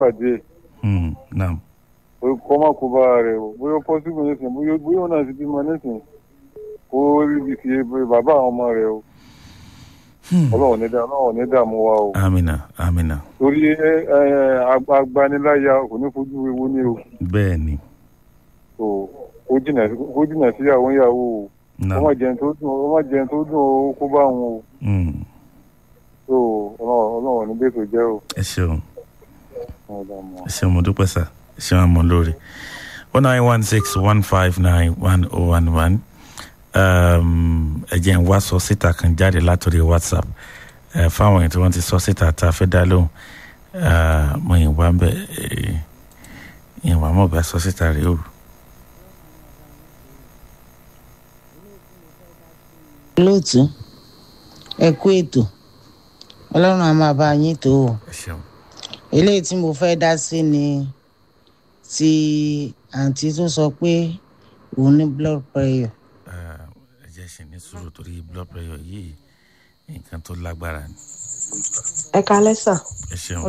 pàdé Hmm, naam kọ́ má kó bá rẹ̀ o bóyá pọ́sibú nísìn bóyá bóyá òun náà ti bímọ nísìn kó rí ibi fi bàbá àwọn ọmọ rẹ̀ o Hmm, ọlọ́run ní dá ọlọ́run ní dààmú wa o amina amina torí ẹ ẹ agbaniláya kò ní fojú ewu ní o bẹ́ẹ̀ ni so ó jìnà ó jìnà síyàwó ìyàwó o naam ọmọ jẹun tó dùn ọmọ jẹun tó dùn o kó bá wọn o Hmm, so ọlọ́run ọlọ́run ní bẹ́ẹ̀ tó jẹ́ o. ẹ ṣeun. Ọlọ́run dààmú wa. ẹ ṣeun mo dúpẹ́ sá ẹ ṣeun àmọ́ lórí one nine one six one five nine one oh one one ẹ jẹ́ ń wá sọ síta kan jáde látòrí whatsapp ẹ fáwọn èèyàn tí wọ́n ti sọ síta tá a fẹ́ dá lóhùn Eh, mo yìn wá ń bẹ eh, yìn wá mọ̀ bá sọ síta rèé o. lóòtú ẹ kú ètò ọlọ́run á máa bá yín tó o ẹ ṣeun eléyìí tí mo fẹ́ dá sí ni ti àǹtí tó sọ pé òun ní blood pressure Eh, ẹ jẹ́ ṣe ní sùúrù torí blood pressure yìí nǹkan tó lágbára ni ẹ kalẹ́ sà ẹ ṣeun